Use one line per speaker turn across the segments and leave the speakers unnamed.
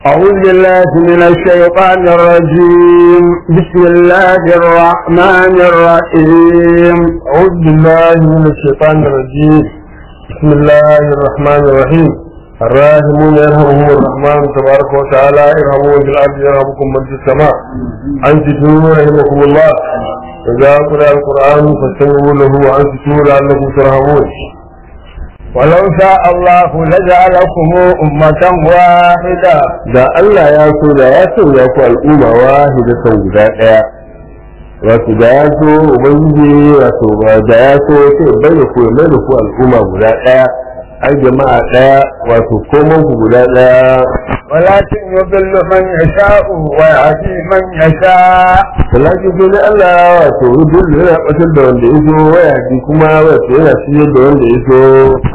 أعوذ بالله من الشيطان الرجيم بسم الله الرحمن الرحيم
أعوذ بالله من الشيطان الرجيم بسم الله الرحمن الرحيم الراحمون يرحمهم الرحمن تبارك وتعالى ارحموا في الأرض يرحمكم من في السماء أنصتوا رحمكم الله إذا قرأ القرآن فاستمعوا له وأنصتوا لعلكم ترحمون
ولو شاء الله لجعلكم أمة واحدة
da Allah ya so da ya so ya ku al'umma wahidatan guda ɗaya wato da ya so ubangiji wato ba da ya so sai bai da ku mai da ku al'umma guda ɗaya ai jama'a ɗaya wato komon ku guda ɗaya
ولكن يضل من يشاء ويهدي من يشاء
talakin sai dai Allah wato dole yana ɓatar da wanda ya so waya ji kuma wato yana siyar da wanda ya so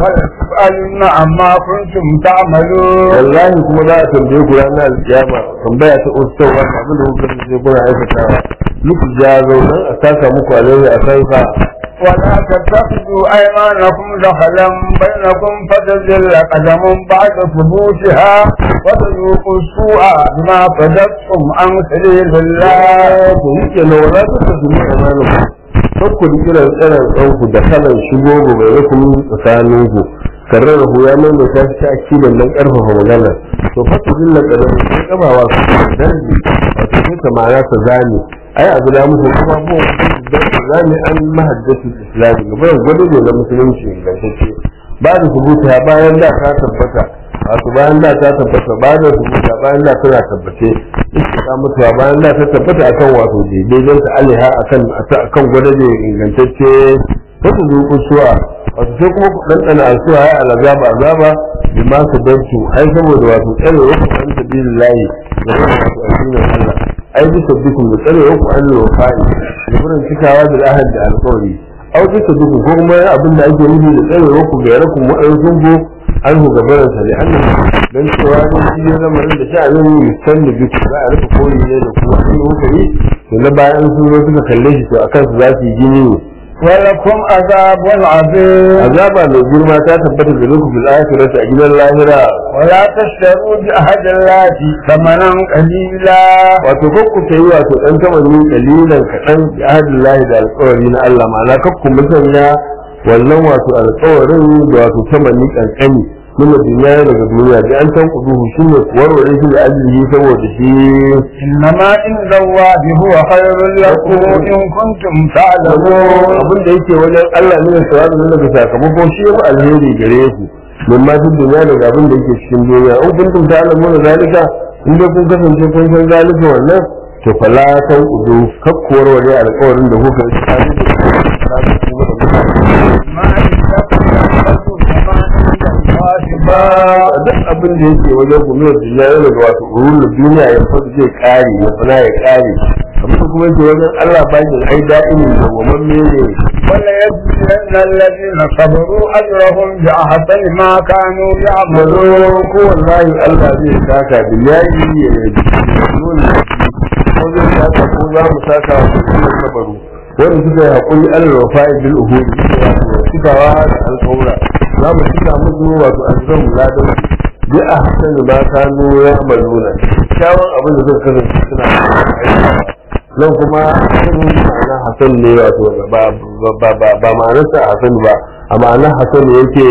ويسألن عما كنتم تعملون
wallahi kuma za a tambaye ku ranar alkiyama tambaya ta ustawa abin da kuka sai kuna aikatawa muku ja zaunan a saka muku alaihi a kansa
ولا تتخذوا أيمانكم دخلا بينكم فتزل قدم بعد ثبوتها وتذوقوا السوء بما صددتم عن سبيل الله
to yake na wala ta tafi ne a malu kakku da kiran tsiran ɗanku da kalan shigo ga bai rukun tsakanin ku karrar da ya mai mai ta ta akilin nan ƙarfafa magana to fata zilla ƙarar sai ƙabawa su darbi wato sai ta ma'ana ta zane ai abu da muku kuma bu da ta zane an mahaddatu islami ga bayan gwado ne na musulunci ingantacce ba da subuta bayan da ta tabbata wato bayan da ta tabbata ba da subuta bayan da tana tabbace ta mutuwa bayan da ta tabbata akan wato daidai ta aliha akan akan gwada da ingantacce wata zuku suwa wato sai kuma ku ɗanɗana a suwa ya alazaba azaba bi ma su dantu ai saboda wato tsare wasu an tabi lillahi da kuma wato addinin Allah ai bisa dukun da tsare wasu an lofai da wurin cikawa da ahad da alƙawari au bisa dukun ko kuma abin da ake nufi da tsare wasu ga yarakun waɗansu go an hu gabaransa da annan don cewa ne shi ya zama da sha'anin yusan da duk za a rufe koyi ne da kuma an yi hukari to na bayan sun zo suka kalle shi to a kansu za su yi gini ne
ولكم عذاب عظيم
azaba mai girma ta tabbata da lokacin bil akhirati a gidan lahira
ولا تشتروا بعهد الله ثمنا قليلا
wato kakku ta yi wato dan tamanni kalilan kaɗan bi ahadillahi da alƙawari na Allah ma'ana kakku musanya wannan wato alƙawarin da wato tamanni kankani nuna duniya daga duniya da an san kuduhu shi ne warware shi da ajiyi saboda shi
إنما عند الله هو خير لكم إن كنتم تعلمون
abin da yake wajen Allah ne da sawabi ne daga sakamako shi ya fi alheri gare ku min ma duk duniya daga abin da yake cikin duniya in kuntum ta'lamuna zalika in dai kun kasance kun san zalika wannan to fala tan udu kakkuwar wani alƙawarin da kuka yi tsakanin da kuma da
ما عندكم ينفد وما عند الله
ba
باق
duk abin da yake wajen ku ne duniya ne daga wato urun duniya ya fa zai kare ya fana ya kare amma kuma yake wajen Allah ba shi ai da'imin da wannan ne
وليجزين الذين صبروا أجرهم بأحسن ما كانوا يعملون
mazo ko wallahi Allah zai saka billahi ya nuna ko zai saka ko za mu saka wa su sabaru wanda suka yi hakuri Allah wa fa'i bil uhud cikawa da alƙawura za mu cika musu wato azzamu ladan bi ahsan ma kanu ya'maluna kyawun abin da suka kasance suna aikata nan kuma hasan ma'ana hasan ne wato ba ba ba ba ma'anarsa hasan ba a ma'anar hasan yake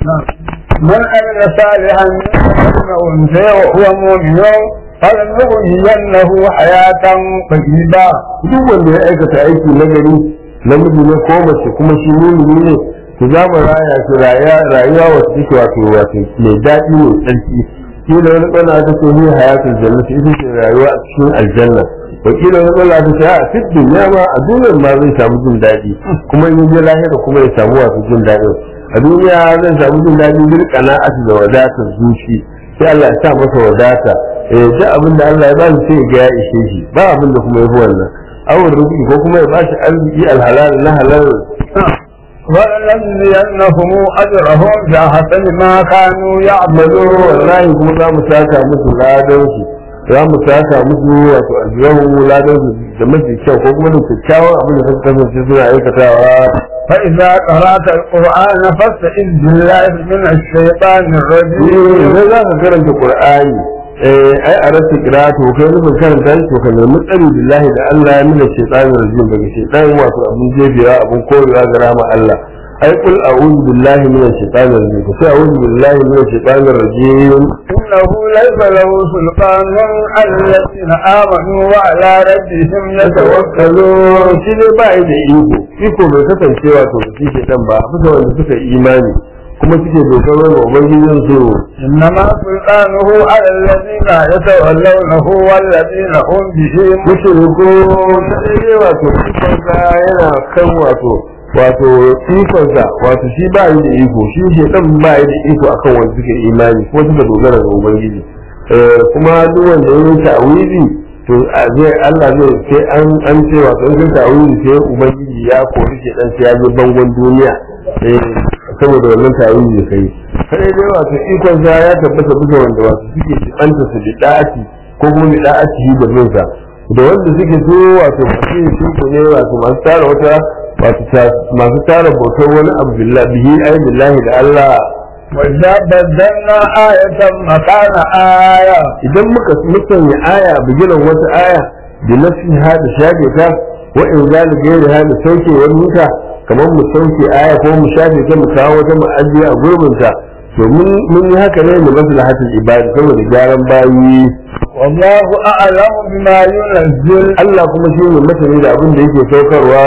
من عمل صالحا من أنثى وهو مؤمن فلنغينه حياة طيبة
duk wanda ya aikata aiki na gari namiji ne ko mace kuma shi mumini ne to za mu raya shi rayuwa wacce take wato wato mai daɗi mai tsarki shi da wani tsana ta ce ni hayatul jannati ita ce rayuwa a cikin aljanna wakilin wani tsana ta ce a fit duniya ma a duniyar ma zai samu jin daɗi kuma in je lahira kuma ya samu wato jin daɗin a duniya zai samu jin daɗi bil qana'ati da wadatar zuci sai Allah ya sa masa wadata eh duk abin da Allah ya ba shi sai ga ya ishe shi ba abin da kuma yafi wannan awon rufi ko kuma ya bashi arziki alhalal na halal
ولنجزينهم أجرهم بأحسن ما كانوا يعملون
wallahi kuma za mu saka musu ladan su za mu saka musu wato ajiyar ladan su da mafi kyau ko kuma da kyakkyawan abin da suka kasance suna aikatawa
فإذا قرأت القرآن فاستعذ بالله من الشيطان الرجيم
idan za ka karanta qur'ani eh ai a rasa qira'atu kai nufin karanta shi to ka nemi tsari billahi da Allah ya mina shaytanir rajim daga shaytan wato abun jebewa abun korewa ga rama Allah ai qul a'udhu billahi minash shaitanir rajim ko sai a'udhu billahi minash shaitanir rajim
إنه ليس له سلطان على الذين آمنوا وعلى ربهم يتوكلون
tawakkalu shi ne ba yi da iko iko bai kasance wato da shi shaitan ba bisa wanda suka yi imani kuma suke dogaro ga ubangijin su
إنما سلطانه على الذين يتولونه والذين هم به
mushriku sai dai wato ikonsa yana kan wato wato ikonsa wato shi ba yi da iko shi shaitan ba yi da iko akan wanda suke imani ko suka dogara ga ubangiji Eh, kuma duk wanda ya yi ta'awili to a zai Allah zai sai an an ce wato in ka ta'awili sai ubangiji ya kori shaitan sai ya je bangon duniya eh saboda wannan ta'awili da kai sai dai wato ikon sa ya tabbata bisa wanda wato suke tsanta su da da'ati ko kuma da da'ati da bin sa da wanda suke so wato masu yin shirku ne wato masu tara wata wato ta- masu tara bautar wani abu billahi bihi ai billahi da Allah
وإذا بدلنا آية مكان آية
idan muka musanya aya bigiran wata aya da nafi ha da shafe ta wa in zalika gairi ha da sauke wani wuta kamar mu sauke aya ko mu shafe ta mu kawo wata mu ajiye a gurbin ta to mun mun yi haka ne mu maslahatul ibadi saboda gyaran bayi
والله أعلم بما ينزل
Allah kuma shi ne masani da abin da yake saukarwa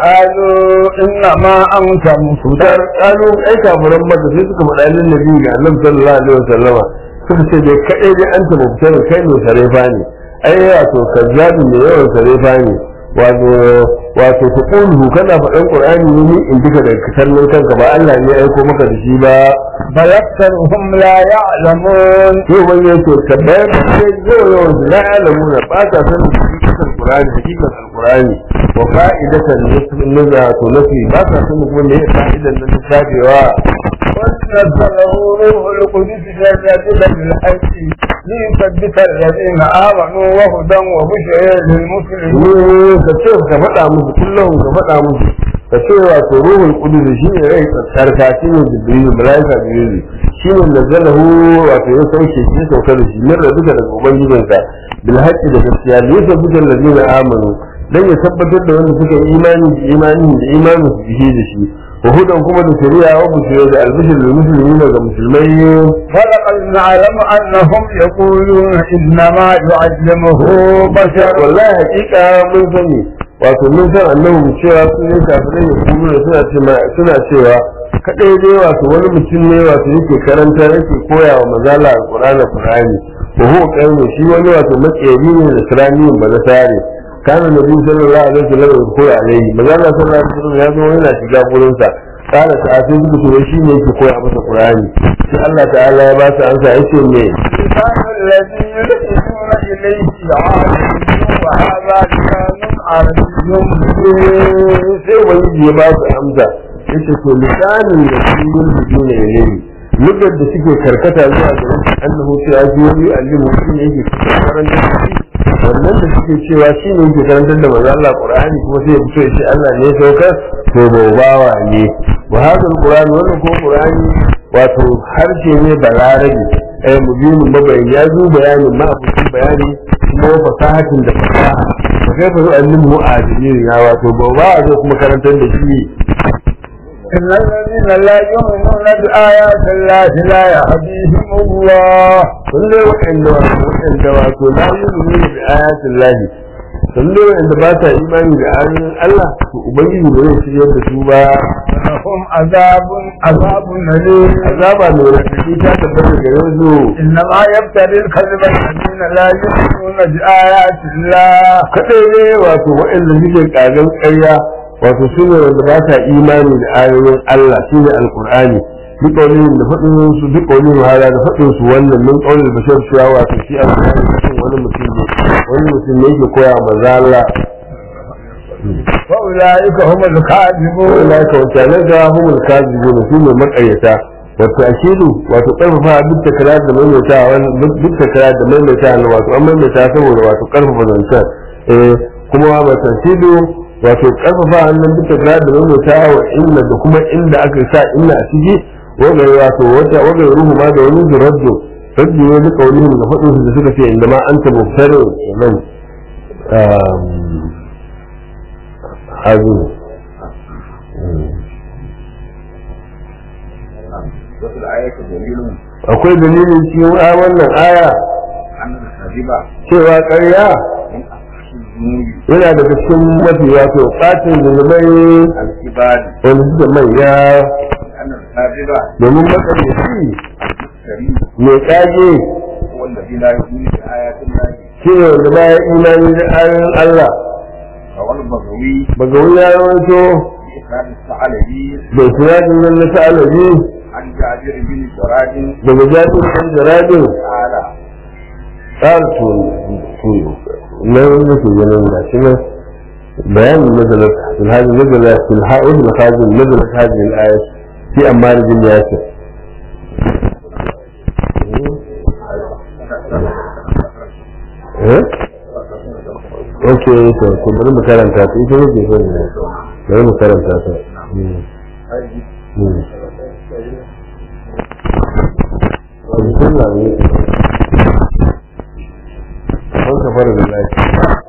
قالوا إنما أنت
cutar
مفتر
kalu ai kafiran mata sai suka faɗa lin nabi ga annabi sallallahu alaihi wasallama suka ce dai kadai dai anta mubtar kai ne sarefa ne ai wato kazzabi ne yawan sarefa ne wato wato tuqulu kana faɗan qur'ani ne ni in duka da kallon kanka ba Allah ne ya aiko maka da shi ba
بل أكثرهم لا يعلمون
sai wani ya ce tabbayar da sai yau yawan su la alamuna ba ta sanin hakikatan qur'ani hakikatan alqur'ani wa fa'idatan naza to nafi ba ta sanin kuma me fa'idan nan ta shafewa
ونزله روح القدس جل بالحق ليثبت الذين آمنوا وهدى وبشرى للمسلمين
ka ce ka faɗa musu kullum ka faɗa musu ka ce wato ruhul qudus shi ne rai tsarka shi ne jibril malaika jibril shi ne nazalahu wato ya sauke shi ya sauka da shi min rabbika daga ubangijinka bil haqqi da gaskiya ne ya tabbata allazina amanu dan ya tabbatar da wanda suka yi imani da imani da imani su bihi da shi wa hudan kuma da shari'a wa bushra da albishir lil muslimin ga musulmai
ولقد نعلم أنهم يقولون إنما يعلمه بشر
wallahi hakika mun sani wato mun san annabi cewa sun yi kafirai ne kuma da suna cewa suna cewa kadai dai wato wani mutum ne wato yake karanta yake koya wa mazala alqur'ani qur'ani wa huwa qaymu shi wani wato makeri ne da sirani ba na tare kana nabi sallallahu alaihi wasallam ya koya alaihi mazala sallallahu alaihi wasallam ya zo yana shiga gurin sa kana ta sai suka ce shi ne yake koya masa qur'ani sai Allah ta'ala ya ba su ansa yace me
لسان الذي يلحدون إليه عالم وهذا لسان عربي مبين
sai ubangiji ya ba su amsa yace to lisanin da su yin hudu ne ne lugar da suke karkata zuwa ga shi annahu cewa jiyoyi alimu shi ne yake karanta da shi wannan da suke cewa shi ne yake karantar da manzo Allah Qur'ani kuma sai ya fito ya ce Allah ne ya saukar to bawa ne wa hadha alquran wannan ko Qur'ani wato harshe ne balarabi ai mubinin mabayin ya zo bayanin ma abucin bayani kuma fasahatin da fasaha da kai fa zo annin mu'adilin ya wato bawa zai kuma karantar da shi
إن الذين لا يؤمنون بآيات الله لا يهديهم الله
sun dai waɗanda waɗanda wato la yu'minu bi ayatin lahi sun dai waɗanda ba sa imani da ayoyin Allah to ubangiji ba zai shiryar da su ba
لهم عذاب عذاب أليم
azaba mai raɗaɗi ta tabbata ga yanzu
إنما يبتلي الكذب الذين لا يؤمنون بآيات الله
kadai ne wato waɗanda suke ƙagan ƙarya wato su ne wanda ba sa imani da ayoyin Allah shi ne alƙur'ani duk wani da faɗin su duk wani wahala da faɗin su wannan min ƙaunin bashar cewa wato shi alƙur'ani cikin wani mutum ne wani mutum ne yake koya maza Allah
فأولئك هم الكاذبون
wala ka wata ga humul kazibun su ne maƙaryata wato akidu wato ƙarfafa duk takrar da maimaita duk takrar da maimaita wato an maimaita saboda wato ƙarfafa zancen eh kuma ba tantido wato karfafa hannun duka da da maimaita wa inna da kuma inda aka sa inna a ciki wagai wato wata wagai ruhu ma da wani zuraddo rabbi ne duka wani da faɗin su da suka ce inda ma an taɓa fare nan hazu
وفي الآية دليل
akwai dalilin cikin a wannan aya
أن الكذب
cewa ƙarya
من أفحش الذنوب
yana daga cikin mafi wato ɓacin zunubai
الكبار
wanda suke manya
أن الكاذب
domin matsalaci
الكريم
mai ƙage
هو الذي لا يؤمن بآيات الله
shi ne wanda baya imani da ayoyin Allah
رواه البغوي
baga wani ya rawaito
بإسناد الثعلبي
da sinadin nan na ta'alabi
عن جابر بن جراد
daga jami'in ɗan jaradin
تعالى
قال to to nan nake ganin da shi nan bayanin nazalat fil hadi nazalat fil ha'id al khazin nazalat hadhihi al ayat fi ammar bin yasir eh okay to ko bari mu karanta ta ita nake so ne bari mu karanta ta Hmm. Hmm. Bismillah ne. an kafar da lafi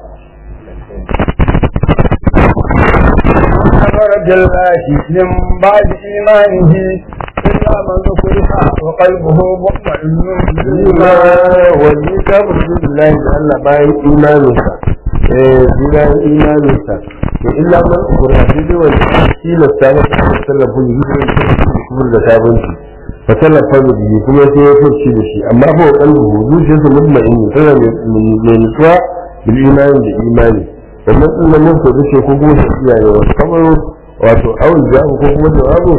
خرج الله من بعد إيمانه إلا من ذكرها وقلبه مطمئن
Ima wani kafin da lafi da Allah bayan imaninsa eh bayan imaninsa to illa man ukura shi dai wani tilasta masa a tallafa ne kuma da sabunci fa tallafa da biyu kuma sai ya fushi da shi amma fa kalbu zuciyarsa mutmain tana mai nutsuwa bil imani da imani wannan din nan mun ko ce ko kuma shi iyaye wasu kamar wato awul jawabu ko kuma jawabu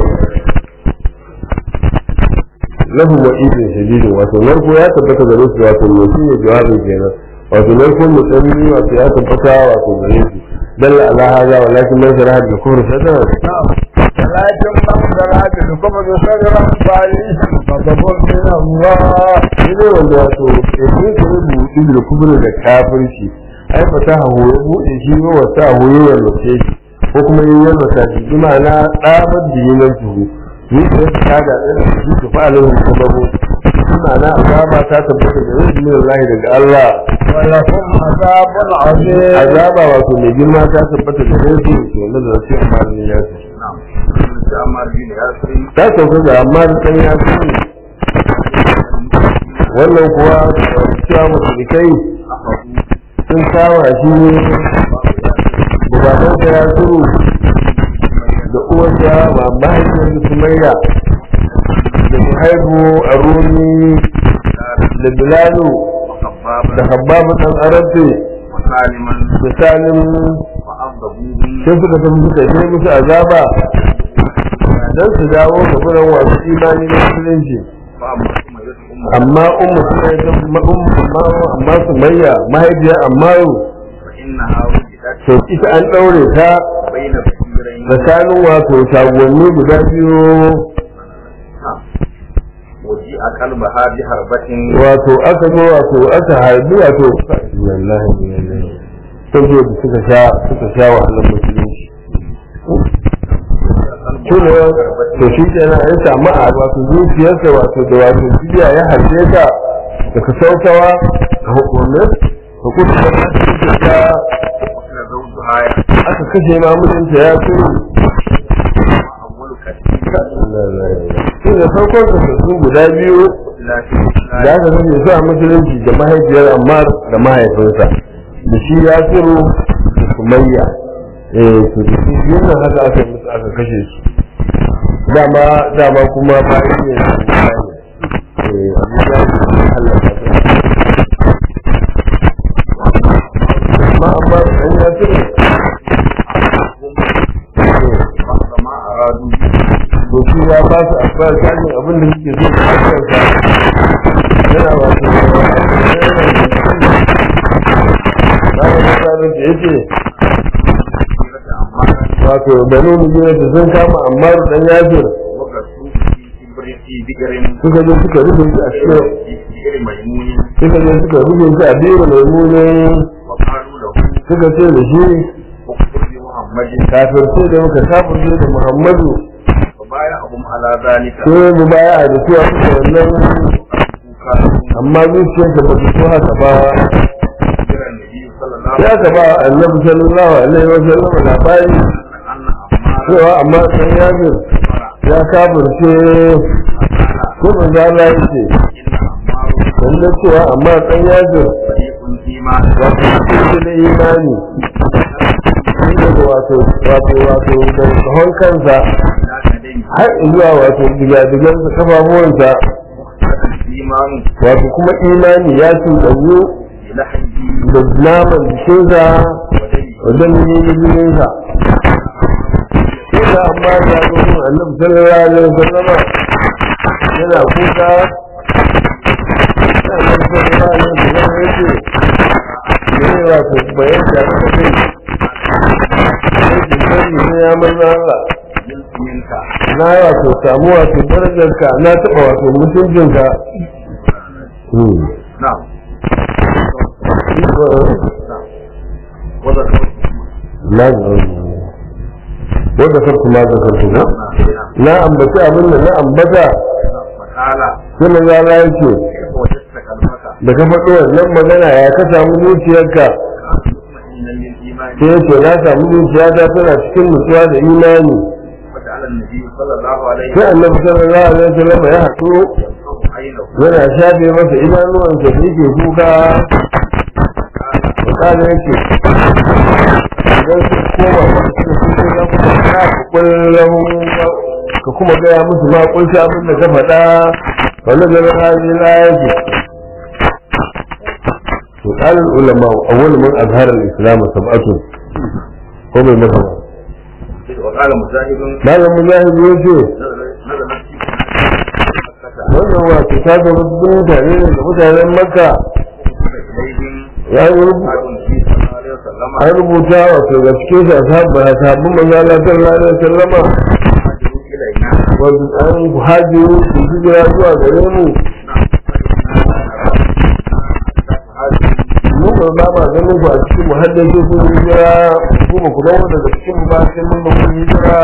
lahu wa idin shadidin wato narko ya tabbata gare su wato ne shi ne jawabin kenan wato narko mai tsanani wato ya tabbata wato gare su dalla ala hada walakin man sharaha bil kufr sadra
ولكن من زرع بالكفر صدرا فعليهم غضب من الله
ne wanda wato ke ne ke rubutu bil kufr da kafirci ai fasaha ho ya bude shi ne wata ho ya yarwace shi ko kuma yin yarwata shi bi ma'ana tsabar da yin tuhu ni da ta da shi ta fa'alin sababu bi ma'ana azaba ta tabbata da rizqin Allah daga Allah
ولهم عذاب عظيم
azaba wato mai girma ta tabbata da rizqin to na da sai amma ne ya ce
نعم عمار بن ياسر
ta sauka ga amma da kan ya ce wannan kuwa cewa musulkai sun kawo shi ne babansa ya turu da uwarsa ba mahaifiyar sumayya da muhaibu a rumi da bilalu
وخبابا
da habbabu ɗan arabe
وسالما
da salim
وعذبوهم
sai suka tafi suka je musu azaba don su dawo ga gurin wasu imani na musulunci
فأما ثم يدعو
amma ummu suna yi amma amma sumayya mahaifiya amma yau
فإنها وجدت
to ita an ɗaure ta
بين بشيرين
tsakanin wato shagonni guda biyu
وجيء قلبها بحربة
wato aka zo wato aka harbi wato wallahi wallahi sai da suka sha suka sha wahalar musulunci tuna to shi kenan ya samu a wato zuciyarsa wato da wato jiya ya harbe ta daga saukawa a hukumar hukumar ta
وكان زوجها
aka kashe ma mijinta ya turu
أول كثير
shi da farkon kasassun guda biyu
لا في
da aka kashe su a musulunci da mahaifiyar amma da mahaifinsa da shi ya turu da sumayya eh to da su biyun nan haka aka yi musu aka kashe su dama dama kuma bayan ne da eh abu da ya Allah ta amma amma an ya turu
بعض ما أرادوا
to shi ya ba su akwai sanin abin da suke so su kansa yana wato bayan da sabon da yake wato banu mujina da sun kama amma dan yasir
وقصوا في كبر في بئر
suka je suka rufe shi a cikin
في بئر ميمون
suka je suka rufe shi a biyu mai mune
وقالوا له
suka ce da shi
اكفر بمحمد
kafirce da muka kafirce da muhammadu
فبايعهم على ذلك
sai mu baya da cewa suka wannan amma zuciyarsa ba ta so haka ba
ذكر النبي صلى الله
ya
عليه
ka ba annabi sallallahu alaihi wa sallam labari
وسلم أن أمارا
cewa amma san yazir ya kafirce ko manzo Allah yake
إن أمارا
wanda cewa amma san yazir
فريق إيمان
wato shi da imani shi da wato wato wato da kahon kansa
لا تدين
har zuwa wato digadigansa kafafuwansa
هذا الإيمان
wato kuma imani ya cuɗanyu
بلحمه
da naman jikinsa
ودمه
wajen yi jininsa Kuka amma ya zo mun annabi sallallahu alaihi wasallam yana kuka annabi sallallahu alaihi wasallam yake ne wato bayan da aka kai yake sani ne ya manzo Allah
منك
na wato samu wato darajarka na taɓa wato mutuncinka
نعم وذكر
na wadda sarki ma da sarki na na ambaci abin da na ambata
فقال
sai manzo Allah yake
كيف وجدت قلبك
da ka faɗo wannan magana ya ka samu zuciyarka
مطمئنا للإيمان
sai yake na samu zuciya ta tana cikin nutsuwa da imani
وجعل النبي صلى الله عليه
sai
وسلم
annabi sallallahu alaihi wasallam ya haɗu
ينصب عينه
yana shafe masa idanuwansa da yake kuka misali yake idan su koma masu cikin ya kuma ka kullum ka kuma gaya musu ma kunshi abin da ka faɗa wani da rahaji na yake to ƙarin ulama awwal man azhara al-islam sab'atu ko bai maka ba
وقال مجاهد
malam mujahid yace
نزلت في مكة
wannan wato ta ga wasu mutane ne da mutanen makka
إليهم
ya yi rubu
قال النبي صلى الله عليه وسلم
an rubuta wato ga cikin shi ashabu ashabu manzo Allah sallallahu alaihi wasallama
هاجروا إلينا
wato an hajiru su hijira zuwa gare mu mu ba ba ma ganin ku a cikin muhaddasi sun hijira ku ba ku zama daga cikin mu ba sai mun ba ku hijira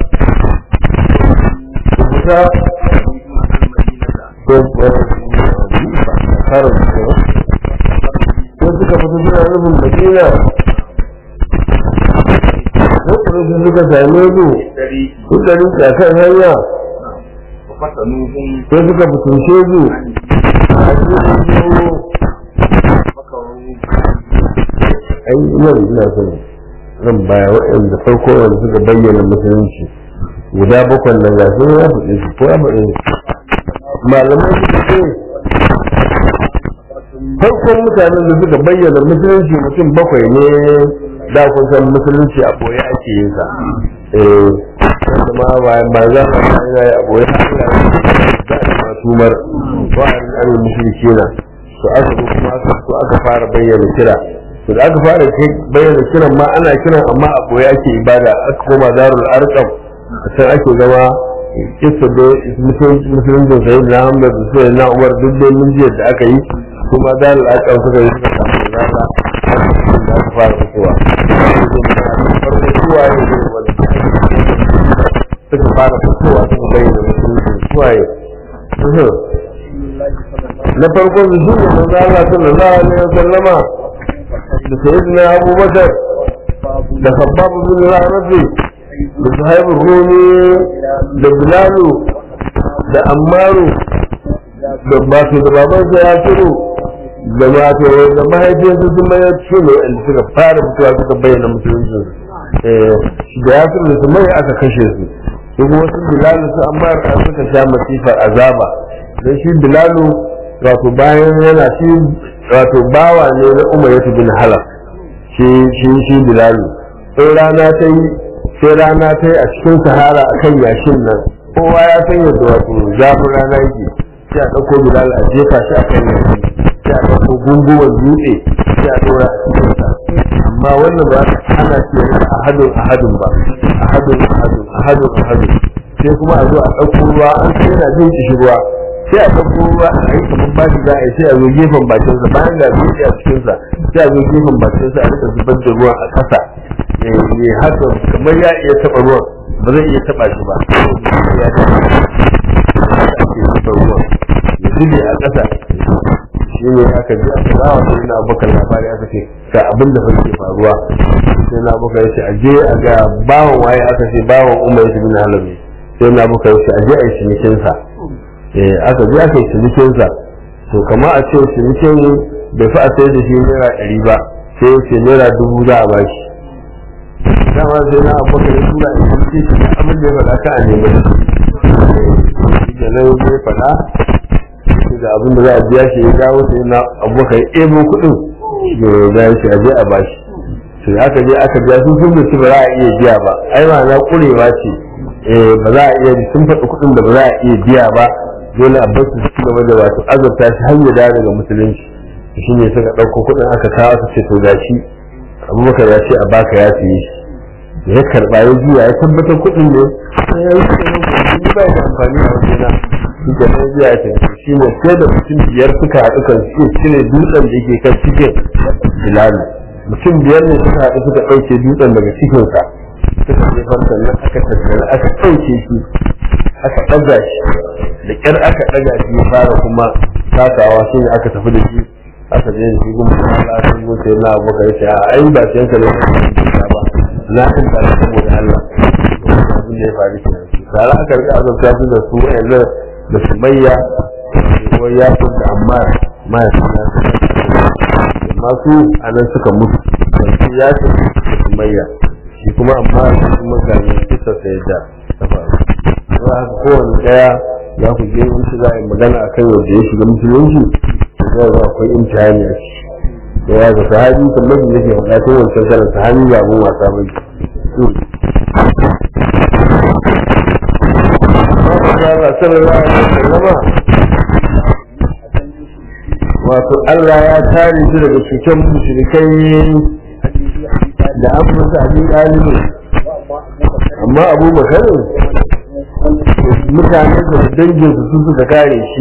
ku fita ko karin ko suka fita suna nufin madina lokacin suka same su suka rinka kan hanya
وفتنوهم
sai suka fitince su a cikin su
فكروا
ai ina ina son zan baya waɗanda farko wanda suka bayyana musulunci guda bakwai nan ga sun ya faɗi su ko ya faɗi su malamai suka ce farkon mutanen da suka bayyana musulunci mutum bakwai ne da kun san musulunci a boye ake yin sa eh wanda ma ba ba za ka san ina a boye har ina da ma tumar wa'arin an mushriki na to aka zo kuma aka so aka fara bayyana kira to da aka fara kai bayyana kiran ma ana kiran amma a boye ake ibada aka koma darul arqam a can ake zama kisa da musulunci sai na hamda da sai na umar duk da mun jiya da aka yi kuma darul arqam suka yi suka samu zaka da aka fara fitowa farko suwaye ne wanda suka fara fitowa suka bayyana musulunci suwaye na farko su shi ne manzo Allah sallallahu alaihi wasallama da sayyidina Abu Bakar da Khabbab bin Arabi da Suhaib Rumi da Bilalu da Ammaru da Basu da baban sa ya turu da wato da mahaifiyarsa sun bayar su ne wanda suka fara fitowa suka bayyana musulunci da ya turu da su mai aka kashe su su kuma su Bilalu su Ammar suka sha masifar azaba dan shi Bilalu wato bayan yana shi wato bawa ne na umar ya bin halaf shi shi shi bilalu sai rana ta yi sai rana ta yi a cikin sahara a kan yashin nan kowa ya san yadda wato zafin rana yake sai a ɗauko bilal a jefa shi a kan yashi sai a ɗauko gunguwar dutse sai a ɗora a cikin sa amma wannan ba ana ce a hadin a hadin ba a hadin a hadin a hadin a hadin sai kuma a zo a ɗauko ruwa an sai yana jin kishi ruwa sai a ɗauko ruwa a yi kamar ba shi za a yi sai a zo gefen bakinsa bayan da zuci a cikinsa sai a zo gefen bakinsa a rika zubar da ruwan a ƙasa ya haka kamar ya iya taɓa ruwan ba zai iya taɓa shi ba ya ake zuba ruwan ya zube a ƙasa ya shi ne aka ji aka bawa sai na abokan labari aka ce ga abin da ke faruwa sai na abokan ya ce a je a ga bawan waye aka ce bawan umar ya bin halabi sai na abokan ya ce a je a yi cinikinsa eh aka je aka yi cinikinsa to kama a ce cinikin bai fi a sai da shi naira ɗari ba sai ya ce naira dubu za a bashi dama sai na abokan ya tura a cikin shi abin da ya faɗa ka a nemi shi da nan ya faɗa da abin da za a biya shi ya dawo sai na abokan ebo kuɗin da ya shi aje a bashi to da aka je aka biya sun sun mutu ba za a iya biya ba ai ma na kurewa ce eh ba za a iya sun faɗi kuɗin da ba za a iya biya ba dole a bar su su gaba da wato azabta shi har ya dawo daga musulunci shi ne suka ɗauko kuɗin aka kawo aka ce to gashi abubakar ya ce a baka ya siye shi da ya karɓa ya juya ya tabbatar kuɗin ne ya yi kuɗin ba da amfani a wajena shi da nan zuwa ya tafi shi ne sai da mutum biyar suka haɗu kan su cire dutsen da yake kan cikin bilalu mutum biyar ne suka haɗu suka ɗauke dutsen daga cikinsa suka jefar sannan aka tattara aka ɗauke shi aka ɗaga shi da ƙyar aka ɗaga shi ya fara kuma takawa shi ne aka tafi da shi aka je da shi kuma Allah aka zo sai na abokan shi a ai ba sai yanka ne ba na in ta saboda Allah abin da ya faru kenan tare aka rika azabta su da su wayannan da sumayya ko ya fi da amma mahaifin ya fi amma su a nan suka mutu yanzu ya fi da sumayya shi kuma amma shi kuma ga ne kisa sa ya da ta faru don haka kowane daya za ku je in shi za a yi magana a kan yadda ya shiga musulunci to zai ga akwai imtihani a ciki da ya ga sahabi kamar da yake faɗa tun wancan karan sahabi ba abun wasa ba Allah sallallahu alaihi wasallama wato Allah ya tare su daga cutar mushrikai da an musu abin ɗalibi amma abu bakarin mutane da dangin su su suka kare shi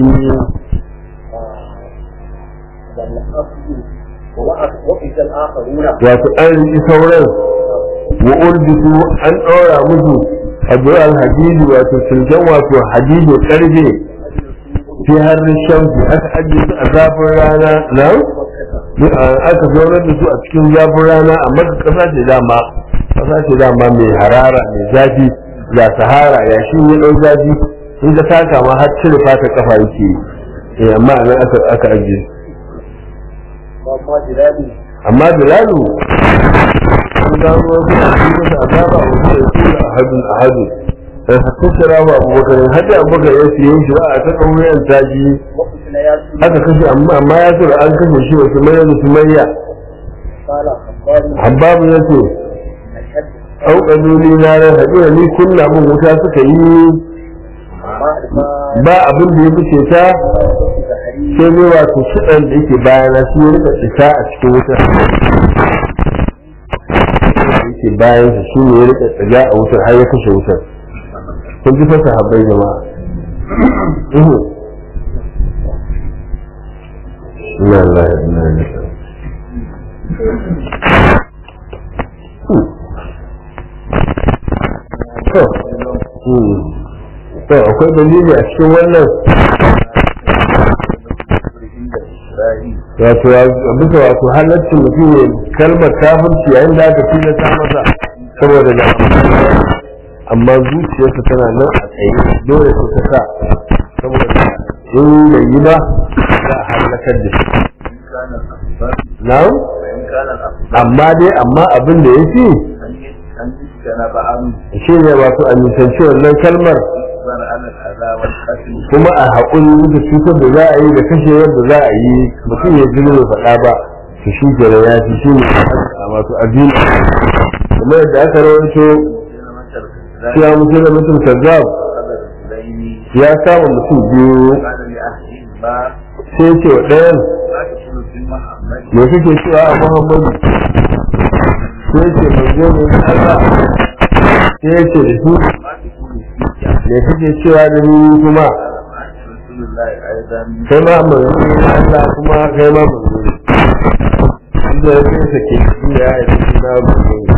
wato an riƙi sauran wa ulbisu an ɗora musu abu alhadidi wato silken wato hadidi karfe fi harin shamsi aka ajiye su a zafin rana na aka zaunar da su a cikin zafin rana a maka kasa ce dama kasa ce dama mai harara mai zafi ya sahara ya shi ya ɗau zafi in ka taka ma har cire fata kafa yake yi amma a nan aka ajiye amma bilalu an gano wasu a cikin masa azaba a wasu ya tura a hadin a hadin sai hatta shira wa abubakar hajji abubakar ya siye shi ba a ta ɗaurin taji aka kashe amma amma ya tura an kashe shi wasu mai da su mayya habbabu ya ce au ƙazuli na ran haɗu da ni kunna mun wuta suka yi ba abin da ya fice ta sai ne wato shiɗan da yake bayana shi ya rika fita a cikin wutar yake bayan su shi ne ya rika tsaga a wutar har ya kashe wutar kun ji fasa habbai jama'a ina Allah ya ina ne to akwai dalili a cikin wannan wato bisa wato halaccin mutum ne kalmar kafirci yayin da aka tilasta masa saboda da amma zuciyarsa tana nan a tsaye dole su ta sa saboda in bai yi ba za a halakar da shi na'am amma dai amma abin da ya fi shi ne wato a nisanci wannan kalmar kuma a haƙuri da cutar da za a yi da kashe yadda za a yi mutum ya jini bai faɗa ba su shi kenan ya fi shi ne a wato addini kuma yadda aka rawaito cewa mutum da mutum kazzab ya kama mutum biyu sai ce wa ɗayan me kake cewa a muhammadu sai ce manzo ne na Allah sai ya ce da su me kake cewa da ni kuma kai ma manzo ne na Allah kuma kai ma manzo ne inda ya ce sake shi ya yi shi na manzo ne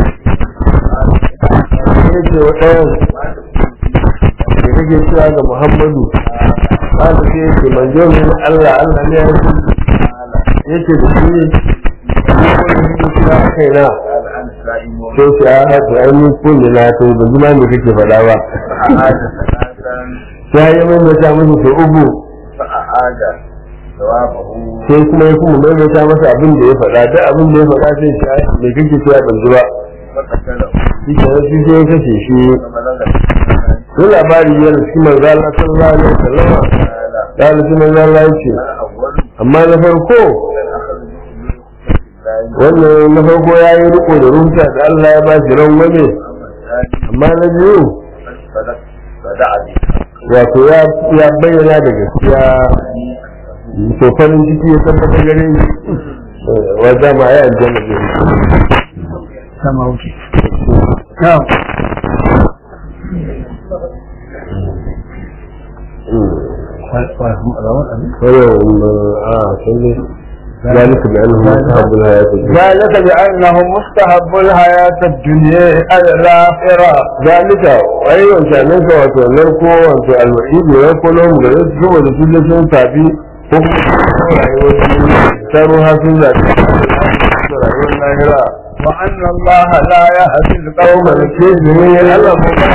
sai ce wa ɗayan me kake cewa ga muhammadu قال فيه من جوه الله الله ne ya yake da shi ne ya kai na
قال أنا سائم
sai shi a haka ai ni kun da na to ba zuma me kake faɗa ba
فأعاد ثلاثا
sai ya maimaita musu sau uku
فأعاد جوابه
sai kuma ya kuma maimaita masa abin da ya faɗa duk abin da ya faɗa sai shi ai me kake cewa ban ji ba
فقتله
shi ke nan shi sai ya kashe shi
فبلغ
ko labari yana cikin manzo Allah sallallahu alaihi wasallam
قال
ya rubuta manzo Allah ya ce
أنا أول
amma na farko
من أخذ بحلول الله
wannan na farko ya yi riko da rumta da Allah ya ba shi rangwame
أما الثاني
amma na biyu
فدع فدع
wato ya ya bayyana da gaskiya to farin ciki ya tabbata gare ni wa dama ya aljanna ne
sama wuce na'am
ذلك بأنه مستحب الحياة الدنيا
ذلك بأنه مستحب الحياة الدنيا على الآخرة
ذلك أيضا شأنك wato narko wato alwa'idu ya kulo mu gare su saboda su da sun tafi ko kuma rayuwar duniya ta ruha sun zaɓi rayuwar lahira
وأن الله لا يهدي القوم
kawai ke domin Allah ko ba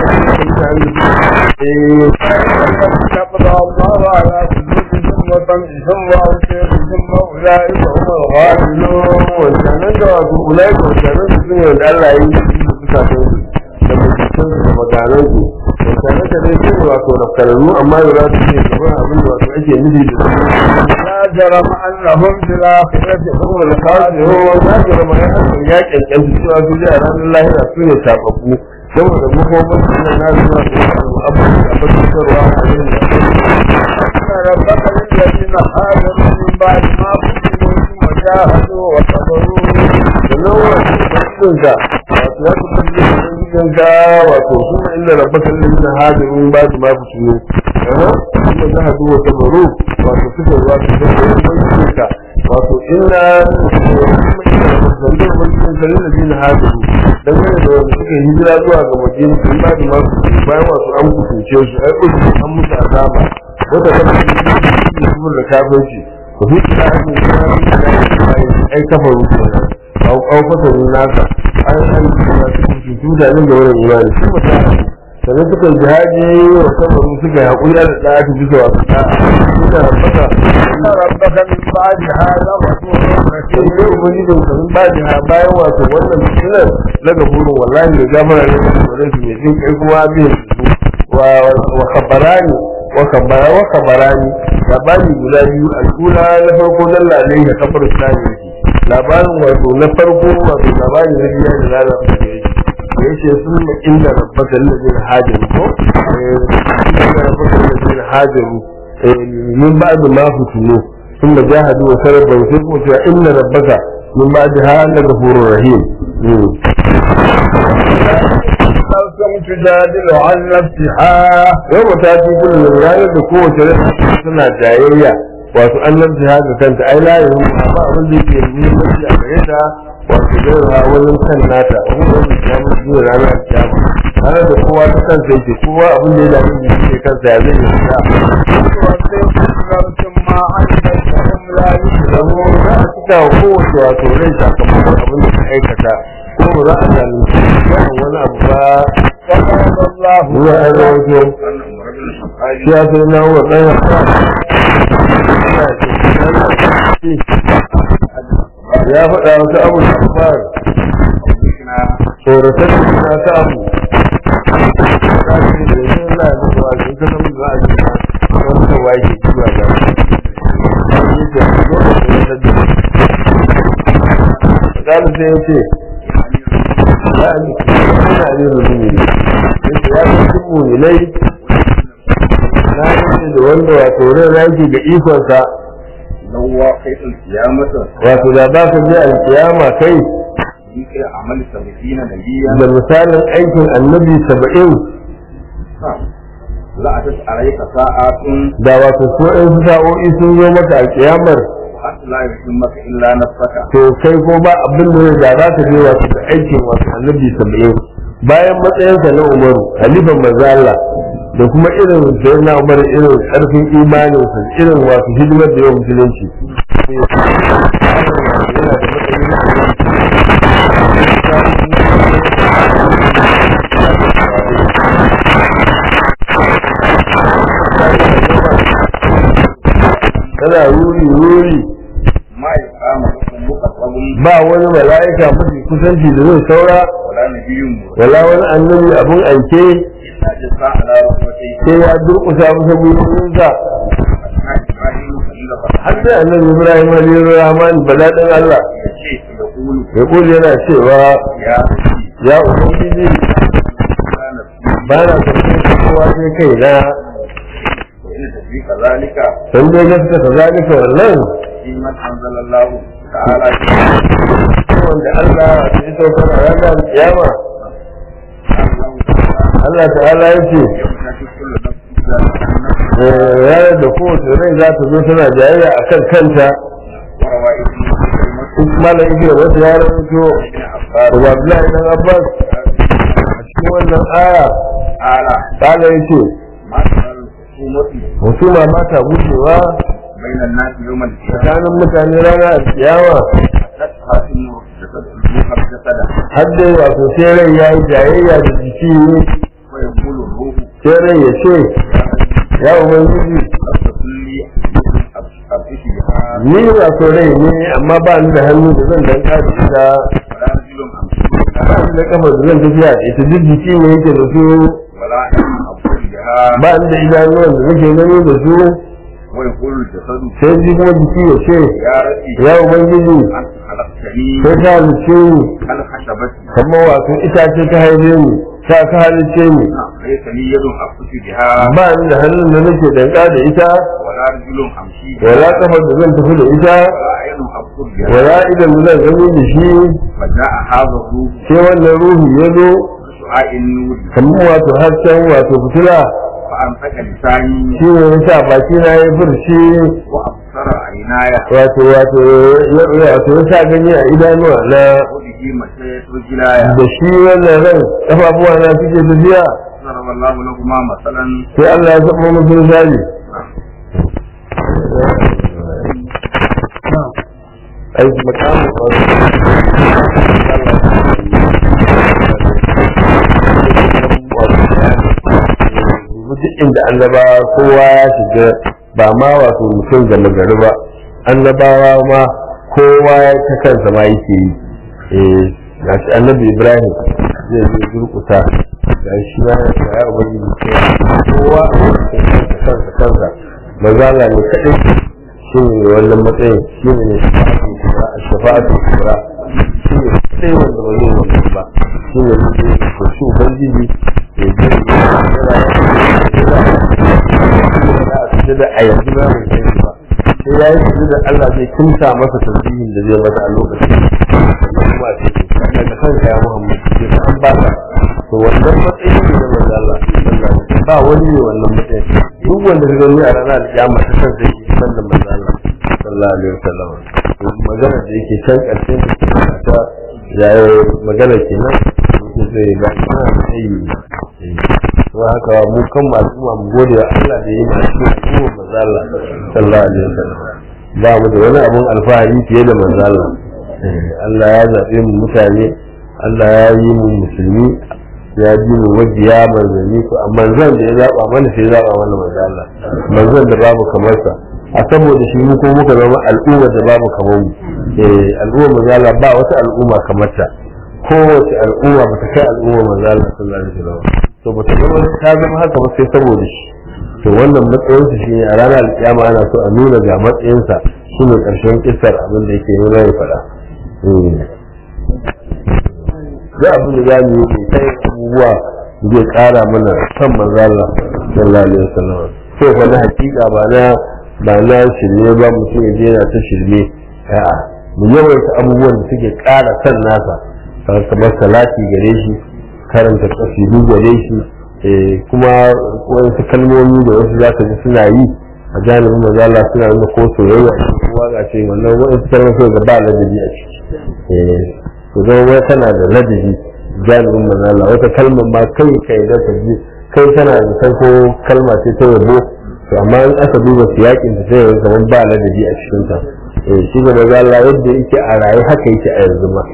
eh
يقضى الله على قلوبهم وسمعهم وأبصارهم وأولئك هم الغافلون
wancanan da wato ulai ko wancanan su ne wanda Allah ya yi su su kafin su da mutum su da maganan su wancanan da dai su wato rafkararru amma da za su ce gaban abin da wato ake nufi da su
لا جرم أنهم في الآخرة هم الخاسرون
yau za su rama ya hasan ya kyankyan su cewa su a ranar lahira su ne tababbu saboda makomar su ne na zuwa su abu a fasikarwa a yin da
إن ربك للذين هاجروا من بعد ما فتنوا ثم جاهدوا وصبروا
sannan wato ubangijinka wato ya fi tabbata ubangijinka wato kuma inda rabbaka lalina hadirin ba su ma fi tuno kuma za a duba sabaru wato suka zuwa su zama ubangijinka wato inda kuma inda rabbaka ubangijinka lalina hadiru dangane da wanda suka yi hijira zuwa ga madina sun ba su ma fi tuno bayan wato an kusurce su ai uku an musu azaba wata kama su da kafirci ku fi kira ake kira ai kafaru kenan au au fasarin nasa an an kuma su su da nan da wannan imani su mata sannan suka yi jihadi wa sabaru suka yi haƙuri da ɗaya ta bisa wasu ɗaya suka rabbaka
إن ربك من بعدها لغفور
sai
رحيم
dai ubangijin ka sun ba jiha bayan wato wannan fitinar na gafurin wallahi da gafara ne da tsoron su mai jin kai kuma biyan su wa wa khabarani wa khabara wa khabarani labari guda biyu al'ula na farko dalla alaihi ka kafar islami yake labarin wato na farko wato labari na biya da lalata da yake da yake sun ma inda rabbaka allazina hajaru ko eh inda rabbaka allazina hajaru eh min ba'd ma futunu ثم جاهدوا وسربوا وسربوا إن ربك من بعدها لغفور رحيم
نفسهم تجادل عن نفسها
يوم تأتي كل من ranar da kowace rai suna jayayya wato an lamta haka kanta ai la yahu amma abin da yake muhimmanci a gare ta wato gaira wajen kan nata wani wani kiyama zuwa ranar kiyama ranar da kowa ta kansa yake kowa abin da ya dame shi ne kansa ya zai yi
وتوفيق نفس ما عملت وهم لا
zama
يظلمون
za a cika wa kowace wato rai sakamakon abin da ta aikata ko ba za a zalunci yawan wani abu ba
وقال الله
ruwa an rawaito
أن عمر بن الخطاب
shi ya sai na wa ɗan ya faɗa wasu abu da fara tsoratar da suna ta abu ta ce da yanzu na da zuwa da ita nan za a yi ta wani ta waye ke kiwa ga shi ke zo da tsoratar da Zalu sai ya ce, ya ne, ina ne mutum ne, ya ce ya ce cin muminai na yanke da wanda wato ran raki ga ikonsa
لو واقع القيامة
wato da ba ka je alkiyama kai
ذكر عمل سبعين نبيا
da misalin aikin annabi saba'in
لا أتت عليك ساعات
da wato so in su sa'o'i sun zo maka a kiyamar
وأنت لا يهمك إلا نفسك
to kai ko ba abin da da za ka je wato da aikin wato annabi saba'in bayan matsayinsa na umaru halifan manzo Allah da kuma irin sai na umar irin karfin imaninsa irin wato hidimar da yawan musulunci yana da matsayi na tana ruri ruri
ما يقام لكم مقرب
ba wani mala'ika mafi kusanci da zai saura
ولا نبي مرسل
wala wani annabi abun aike
إلا جزاء على رحمته
sai ya durƙusa masa gwiwinsa
أثناء إبراهيم خليل
har sai annabi ibrahim alayhi rahman bala dan allah
يشيء يقول
ya kuli yana cewa
يا ربي
ya ubangiji
لا نفسي
ba na karɓar kowa sai kai na
وإن تدريك ذلك
dan dai gaskata zalika wannan
في من أنزل الله تعالى
wanda Allah ya saukar a ranar kiyama
الله تعالى
Allah ta'ala ya ce
يوم تأتي كل نفس ذات النفس
ranar da kowace rai za ta zo tana jayayya a kan kanta
وروى ابن كلمة
malam ibn wasu ya rawaito
ابن
daga
عباس
Abdullahi dan Abbas a cikin wannan aya
تعالى
ta'ala ya ce
ما ترى الخصومة
husuma ba ta gujewa
بين الناس يوم القيامة
tsakanin mutane rana a kiyama
تتخاصم جسدها جسدا
har dai wato sai rai ya yi jayayya da jiki
ويقول الروح
sai rai ya ce ya ubangiji
أصدق لي أبتشي بها
ni wato rai ne amma ba ni da hannu da zan danka da ita
ولا رجل أمشي
ba
بها
ni da kafa da zan tafiya da ita duk jiki ne yake da su
ولا علم أبصر بها
ba ni da idanuwan da nake gani da su
ويقول الجسد
sai ji kuma jiki ya ce
يا ربي
ya ubangiji
أنت خلقتني
sai ta halice ni
كالخشبة
kamar wato itace ta haife ni ta ka halice ni
ليس لي يد أبتشي بها
ba ni da hannun da nake danka da ita
ولا رجل أمشي
wala
بها
kafa da zan tafi da ita
ولا عين أبصر بها
wala idan da zan gani da shi
فجاء هذا الروح
sai wannan ruhu ya zo
بشعاع النور
kamar wato hasken wato fitila
فأمسك لساني
shi ne ya sa baki na ya furci
وأبصر عيناي
wato wato ya wato ya sa gani a idanuwa na
وبه مشيت رجلاي
da shi wannan ran kafafuwa na suke tafiya
ضرب الله لهما مثلا
sai Allah ya saba musu misali ai makamu duk inda annaba kowa ya shiga ba ma wato mutum gama gari ba annabawa ma kowa ya ta kansa ma yake yi eh ga shi annabi ibrahim zai zai durkusa ga shi ma ya ce ya ubangiji kowa a cikin kansa kansa mazala ne kaɗai shi ne wannan matsayin shi ne a shafa'atu kubra shi ne kaɗai wanda ba zai wani ba shi ne zai ko shi ubangiji ya je ya da a yanzu ba mai kai ba sai ya yi su da Allah zai kimsa masa tasbihin da zai masa a lokacin sannan kuma a cikin sannan da kanka ya Muhammad sai ka an baka to wannan matsayin ne da manzo Allah sallallahu alaihi ba wani ne wannan matsayin duk wanda ka gani a ranar alƙiyama ta san sai shi san da manzo Allah sallallahu alaihi wasallam magana da yake can ƙarshen ta yayi magana kenan sai ga ana da tsayi don haka mu kan masu ma mu gode wa Allah da yi masu kuma manzo Allah sallallahu alaihi wasallam ba mu da wani abun alfahari fiye da manzo Allah Allah ya zabe mu mutane Allah ya yi mu musulmi ya ji mu wajiya manzanni ko amma zan da ya zaba mana sai ya zaba mana manzo Allah manzon da babu kamar sa a saboda shi mu ko muka zama al'umma da babu kamar mu eh al'umma manzo Allah ba wata al'umma kamar ta kowace al'umma ba ta kai al'umma manzo Allah sallallahu alaihi wasallam to ba ta zama ta zama haka ba sai saboda shi to wannan matsayin sa shine a ranar alkiyama ana so a nuna ga matsayin sa shine karshen kissar abin da yake nuna ya faɗa da abin da zamu yi sai abubuwa zai ƙara mana san manzo Allah sallallahu alaihi wasallam to fa na hakika ba na ba na shirme ba mutum ya je yana ta shirme a'a mu yawaita abubuwan da suke ƙara san nasa kamar salati gare shi karanta kasidu gare shi kuma wasu kalmomi da wasu za ka ji suna yi a janibin mazala suna nuna ko soyayya ce ko waka ce wannan wasu kalmomi ga ba ladabi a ciki to zama wai tana da ladabi janibin mazala wata kalmar ma kai kai da ta ji kai tana da san ko kalma ce ta yabo to amma in aka duba siyakin ta sai kamar ba ladabi a cikin ta eh shi ga maza Allah yadda yake a raye haka yake a yanzu ma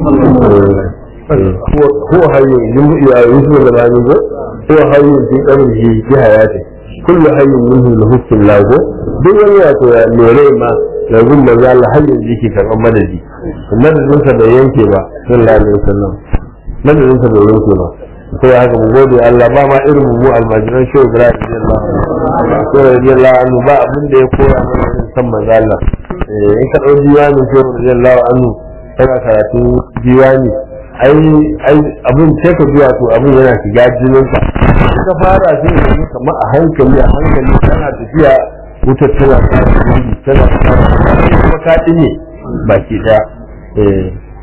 هو حي يمضي يوسف الغالي هو حي في قبره في حياته كل حي منه له الله duk wani wato ya mere ma da gun manzo Allah har yanzu yake karɓar madadi madadin sa bai yanke ba sallallahu alaihi wasallam madadin sa bai yanke ba sai haka mu gode Allah ba ma irin mu almajiran shehu Ibrahim radiyallahu anhu shehu radiyallahu anhu ba abin da ya koya mana irin san manzo Allah in ka dau diwanin shehu radiyallahu anhu kana karatu diwani ai ai abin sai ka biya to abin yana shiga jinin ka ka fara sai ka yi kamar a hankali a hankali kana tafiya wutar tana fara gudu tana fara kuma ka dinne baki daya eh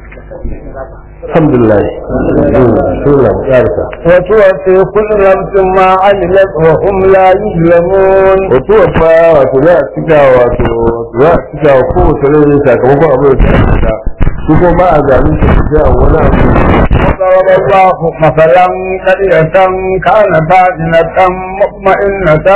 alhamdulillah sura yarka
وتوفي كل نفس ما عملت وهم لا يظلمون
wato fa wato za a cika wato za a cika wa kowace rai sakamakon abin da ta cika su kuma ba a zaɓin ta sai a wani abu
وضرب الله مثلا قرية كانت آمنة مطمئنة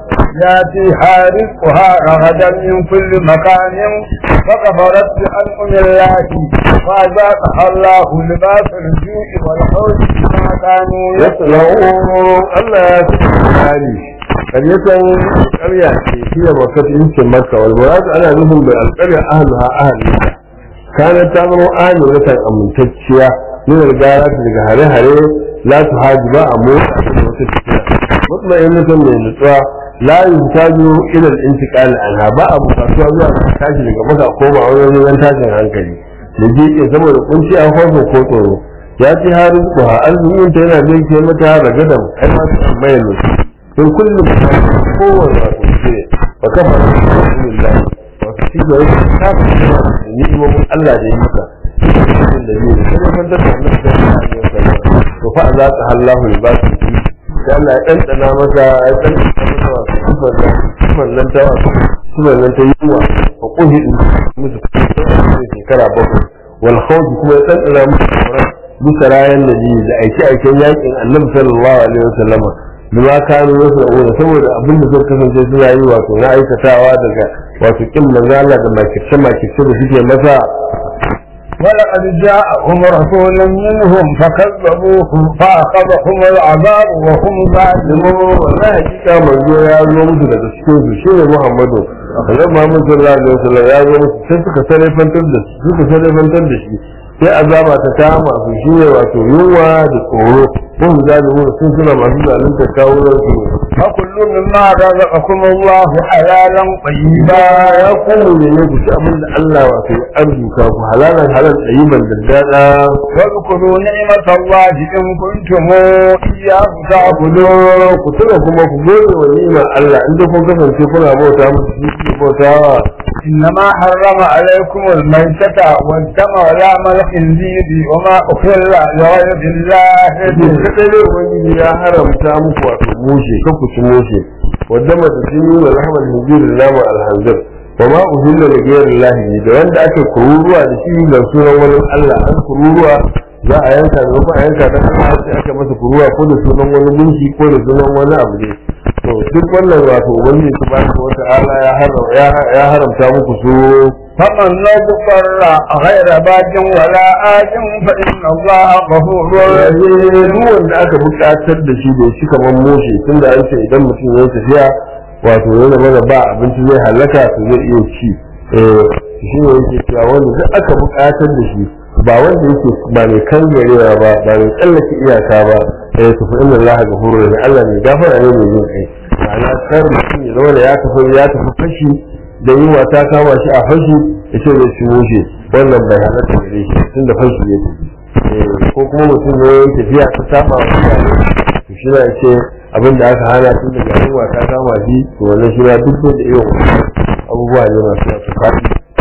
ياتيها رزقها رغدا من كل مكان فكفرت بأنعم الله فأذاقها الله لباس الجوع والخوف بما كانوا
yasna'u Allah ya fi hali karyatan karya ce fiye makar yankin makka wal murad ana nufin bai alƙarya ahluha ahliha kana ta zama ahliha amintacciya min algara daga hare-hare la tu haji ba a motsa da wata tafiya mutmainatan mai nutsuwa la yuhtaju ila al-intiqal anha ba abu kasuwa zuwa ga tashi daga maka koma wani wajen tashin hankali da je saboda kunci a hoso ko tsoro ya ce harin kuwa arzikin ta yana zai ke mata ragadan ai ma su tambaya ne in kullum ta kowane wato ce ba kafa da alhamdulillah wato shi da yake ta fi kuma da ni'imomin Allah da ya maka cikin da biyu sai da kan da annabi da ya yi to fa za ta hallahu libasu sai Allah ya ɗanɗana masa ya ɗanɗana masa wato sifar da sifar nan ta wato sifar nan ta yiwa fa kuhi musu shekara bakwai wal khawf kuma ya ɗanɗana musu tsoron bisa rayan nabi da aike aiken yakin annabi sallallahu alaihi wasallam bima kanu yasra'una saboda abin da suka kasance suna yi wato na aikatawa daga wato kin manzala da makirce makirce da suke masa
ولقد جاءهم رسول منهم فكذبوه فأخذهم العذاب وهم ظالمون
wannan hakika manzo ya zo musu daga cikin su shine Muhammadu Allah Muhammad sallallahu alaihi wasallam ya zo musu sai suka sarrafantar da shi suka sarrafantar da shi sai azaba ta kama su shine wato yunwa da tsoro sun zalimu sun suna masu zalunta kawunan su
فكل مما رزقكم الله حلالا طيبا
ya kuma ne ne ku ci abin da Allah wato ya arzuka ku halalan halal tsayiban da dada
واذكروا نعمة الله إن كنتم إياه
ku
تعبدون
ku tuna kuma ku gode wa ni'imar Allah inda kun kasance kuna bauta musu shi kuke bautawa
إنما حرم عليكم الميتة والدم ولحم الخنزير وما أحل لغير الله
Yake
به
kadai ne ubangiji ya haramta muku wato mushe kan ku ci mushe wadda mata sun yi wa rahmar hijir da nama alhanzir wa ma uhilla da gairin lahi da wanda aka kururuwa da shi da sunan wani Allah an kururuwa za a yanka da kuma a yanka da Allah sai aka masa kururuwa ko da sunan wani gunki ko da sunan wani abu ne to duk wannan wato ubangiji subhanahu wata'ala ya haramta ya haramta muku su
فمن اضطر غير باج ولا آج فإن الله غفور رحيم
duk wanda aka buƙatar da shi da shi kamar moshe tun da an ce idan mutum ya yi tafiya wato ya zama da ba abinci zai halaka to zai iya ci eh shi ne yake cewa wanda duk aka buƙatar da shi ba wanda yake ba mai kangarewa ba ba mai tsallake iyaka ba eh to fa inna allaha ghafurur rahim Allah ne gafara ne mai jin kai ma'ana kar mutum ya zama da ya tafi ya tafi fashi da yunwa ta kama shi a fashi ya ce zai ci moshe wannan bai halatta gare shi tun da fashi ya tafi ko kuma mutum ne ya tafiya ta saba wa mutane to shi na ce abin da aka hana tun daga yunwa ta kama shi to wannan shi na duk da irin wannan abubuwa ne masu yasu faɗi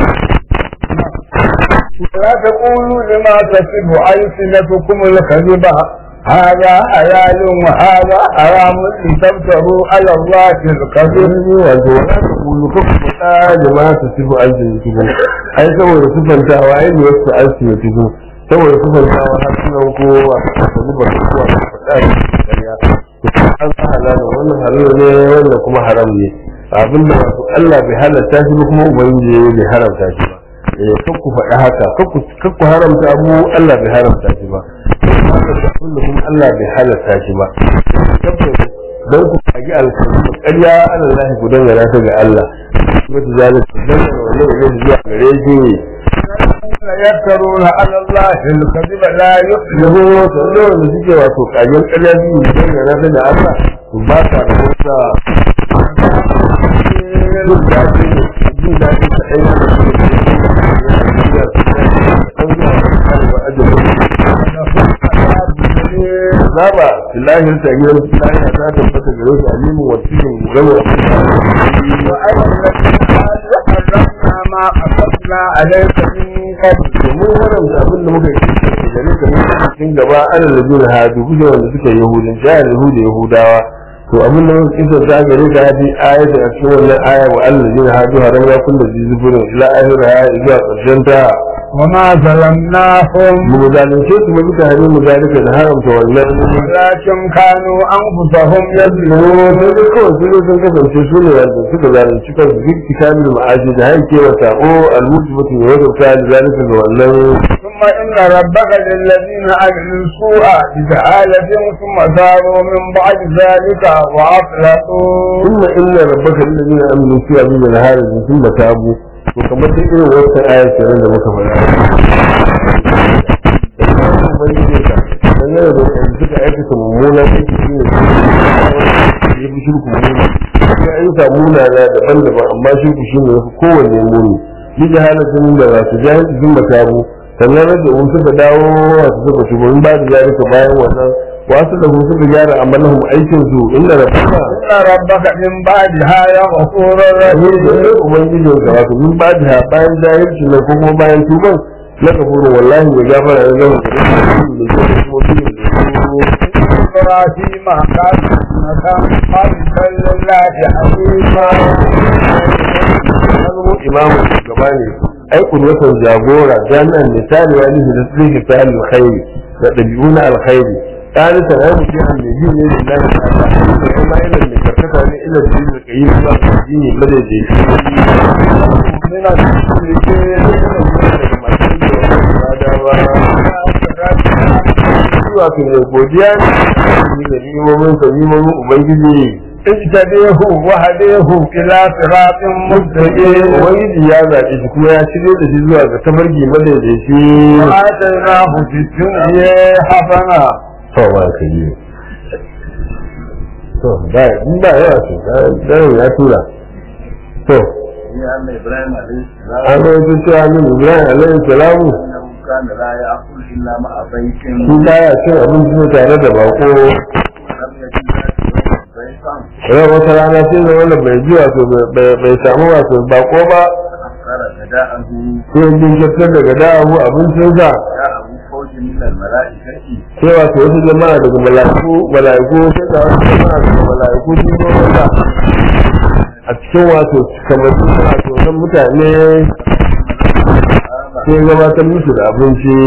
لا تقولوا لما تصف ألسنتكم الكذب هذا حلال وهذا حرام لتفتروا على الله الكذب
wato wani aka kulu ka ku faɗa da ma su sifu alfin tuku ai saboda sifantawa ai ne wasu alfin tuku saboda sifantawa har sunan kowa ka zuba su kuwa ka faɗa da ƙarya to an sa halalin wannan halal ne wannan kuma haram ne abin da wato Allah bai halatta shi ba kuma ubangiji bai haramta shi ba eh kan ku faɗi haka kan ku kan ku haramta abu Allah bai haramta shi ba kan ku haramta abin da kuma Allah bai halatta shi ba tabbata dan ku kagi alkalmi ƙarya Allah lahi ku dangana ta ga Allah wata zalika dangana wannan ne zuwa gare shi
يفترون على الله الكذب لا يفلحون
yanzu wasu yawan da suke wato kagen ƙarya biyu da dangana ta da Allah to ba ta da wata jin daɗi jin daɗi ta ɗaya da su Zaba, filahin ta gidan filahin ta tabbata gare su alimu wa cikin gama
وأي الذين حرمنا ما أصبنا عليك من قبل
domin haramta abin da muka yi gare ka ne cikin gaba ana da jin hadu kuke wanda suka yi yahudin jahil yahuda yahudawa to abin da muka kisa ta gare ka hadi ayat a cikin wannan aya wa Allah jin hadu haram ya kun da zizuburin ila ahira ya zuwa ƙarshen ta
وما ظلمناهم
mu zalunce su mu duka hannun mu zalika da haramta wannan
ولكن كانوا أنفسهم يظلمون
sai dai kawai su ne sun kasance su ne wanda suka zalunci kansu duk kitabin ma'aji da haike wa sako almujibatu ya wajabta da zalika ga wannan
ثم إن ربك للذين عملوا السوء بجهالة ثم تابوا من بعد ذلك وأصلحوا
ثم إن ربك الذين آمنوا في أبي الهار ثم تابوا وكما تقول وقت آية كمان da muka faɗa dangane da yanzu suka aikata mummuna aiki shi ne ya fi shirku mummuna ya ayyuka munana daban-daban amma shirku shi ne ya fi kowanne muni yi jahalatin da ba su jahilci sun matabu sannan rage un suka dawo wasu suka shugaban ba da jarika bayan wannan wasu da suka gyara amalahum aikin su inda da fara
إن ربك من بعدها يغفور
ne da
رحيم
ne ubangijin ka wato min ba da bayan jahilci na ko kuma bayan tuban na kafuru wallahi ya gafara ya zama da kuma da kuma da
إبراهيم كان مكان قلبا لله حكيما
zama imamu shugaba ne ai watan jagora jami'an misali ya nufi da sulhi ta alkhairi da ɗabi'u na alkhairi ثالثا أنا مشي عن الدين لله تعالى وما إلى اللي كركتها إلى الدين القيم الدين الذي
من
zuwa kan da godiya ne da nimomin sa nimomin ubangiji
اجتبيه وهديه إلى صراط مستقيم
ubangiji ya zaɓe shi kuma ya shirye da shi zuwa ga tafarki madaidaici
وآتيناه في الدنيا حسنة
to ba ka yi to ba in ba yawa ce dan ya tura to
يا أن إبراهيم عليه
an
السلام
rawaito cewa min ibrahim alaihi salamu
أنه كان لا يأكل إلا مع بيت
shi baya cin abinci ne tare da bako
ولم يجد ذات يوم بيتا
yau wata rana sai da wanda bai ji wato bai bai samu wato bako ba
أخر غداءه
sai ya jinkirtar daga da'ahu abincinsa
جاءه فوج من الملائكة
sai wato wasu jama'a daga mala'iku mala'iku sai da wasu jama'a daga mala'iku sun zo masa a cikin wato kamar su wato nan mutane sai gabatar musu da abinci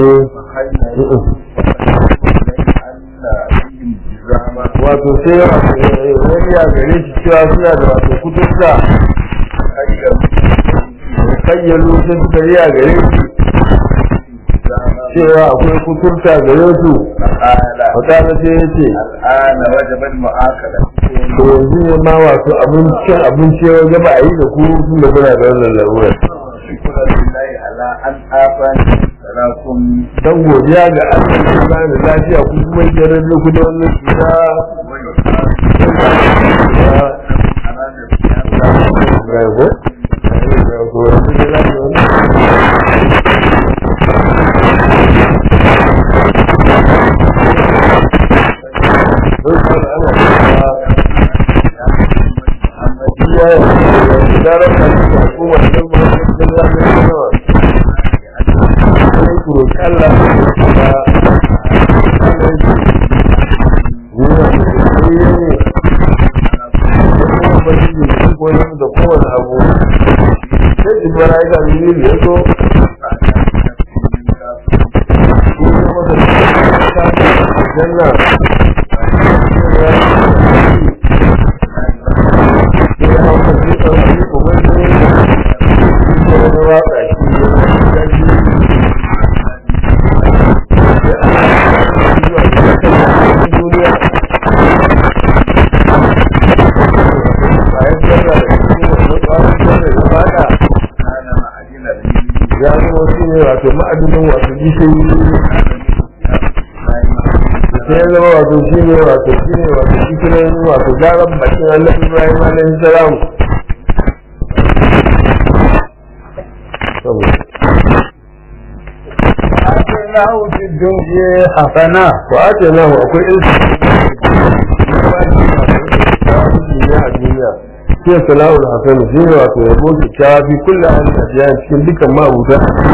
wato sai wato wani ya gare shi cewa suna da wato kuturta kayyalu sai suka yi a gare shi cewa akwai kuturta gare su wata sai ya ce
الآن وجب المؤاكلة
to yanzu ne ma wato abincin abinci ya gaba a yi da ku tun da kuna da wannan larurar
شكرا لله على أن آفاني سلاكم
dan godiya ga Allah da ba da lafiya ku kuma jarar da ku da wannan cuta ga ko ga ko wani da lafiya ya ya da ran da ku wannan ba da lafiya sai ku roƙi Allah da da kowane abu sai jibara ya ga mini da ya so janna ya hau da shi ɗauki kuma ne ya wani watsa shi don wato gishiri sai ya zama wato shi ne wato shi ne wato gishirin wato garan bakin annabi ibrahim alaihi salam
وآتيناه في الدنيا حسنة
wa ake nahu akwai ilmi a duniya shi ya salawul hasanu shi ne wato yabo kyakkyawa fi kullum an ajiya cikin dukkan ma'abuta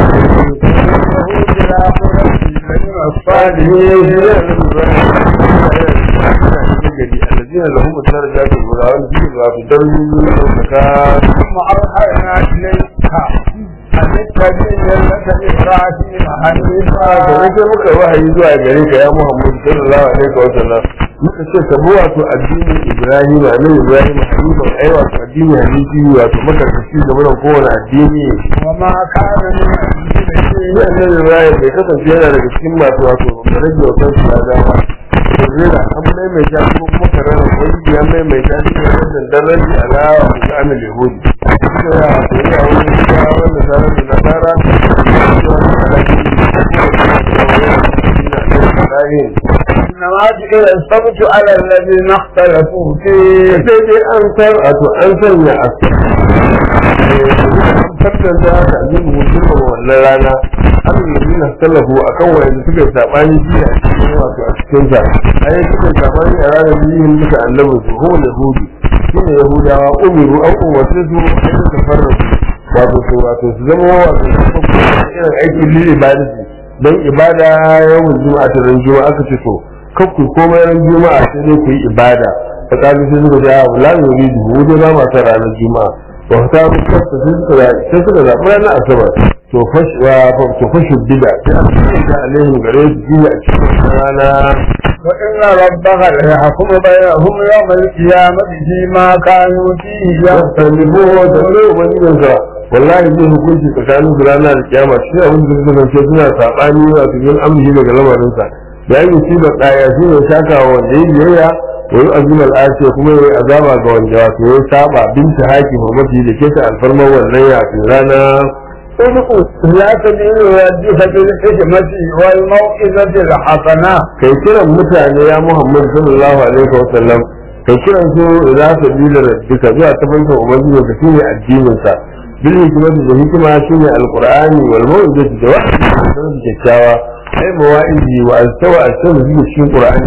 الذين لهم الدرجات الأولى والذين في درجة المكان
ثم أوحينا إليك أن اتبع ملة إبراهيم حنيفا
da nake muka wahayi zuwa gare ka ya Muhammad sallallahu alaihi wa sallam muka ce ka bi wato addinin Ibrahim annabi Ibrahim hanifan ai wato addini hanifi wato maka kashi game da kowane addini
وما كان من المشركين
shi annabi Ibrahim bai kasance yana daga cikin masu wato rage wa kansu da dama Zira an maimaita ko kuma karara wani ya maimaita shi ne wannan daraji alawa ga amin yahudi. Ina ya wato ya wani ya wanda zarar da nasara
إنما جئل السبت على الذين اختلفوا فيه
sai dai an san wato an sanya a an tattanta da abin mutum da wannan rana an yi na tallafu a kan wanda suka yi saɓani shi a cikin wato a cikin sa ai suka yi saɓani a ranar biyun duka annabin su ko da hudu shi ne yahudawa umiru an umarce su a yi da farrasu wato su wato su zama wato su kuma irin aikin lili ibadati don ibada yawan juma'a ta ran juma'a aka ce to kakku komai ran juma'a sai dai ku yi ibada ta kaji sai suka ce a la yuridu mu dai ba ma san ranar juma'a to ta fuskar ta sai suka sai suka zaɓi ranar asabar to fash wa to fashu bida sai an ce da alaihim gare su jiya a cikin rana
وإن ربك ليحكم بينهم يوم القيامة فيما كانوا فيه
yastalibu da wani ubangijinsa wallahi zai hukunci tsakanin su ranar kiyama shi abin da suka zance suna saɓani wato yin amshi daga lamarinsa da yi musibar ɗaya shi ne shaka wa wanda ya biyayya wa yi azumar ashe kuma ya yi azaba ga wanda wato ya saba binta haki hurmati da keta alfarmar wannan yakin rana
لا تدين يديك بالحكمة والموئزة الحسنة
kai kiran mutane ya muhammad sallallahu alaihi wa sallam kai kiran su za su bi da rabbika zuwa ta fanka ubangiji ka shine addinin sa bil hikmati da hikima shine alqur'ani wal mau'izati da wa'azi da sanin kyakkyawa ai mawa'izi wa altawa altawa da cikin qur'ani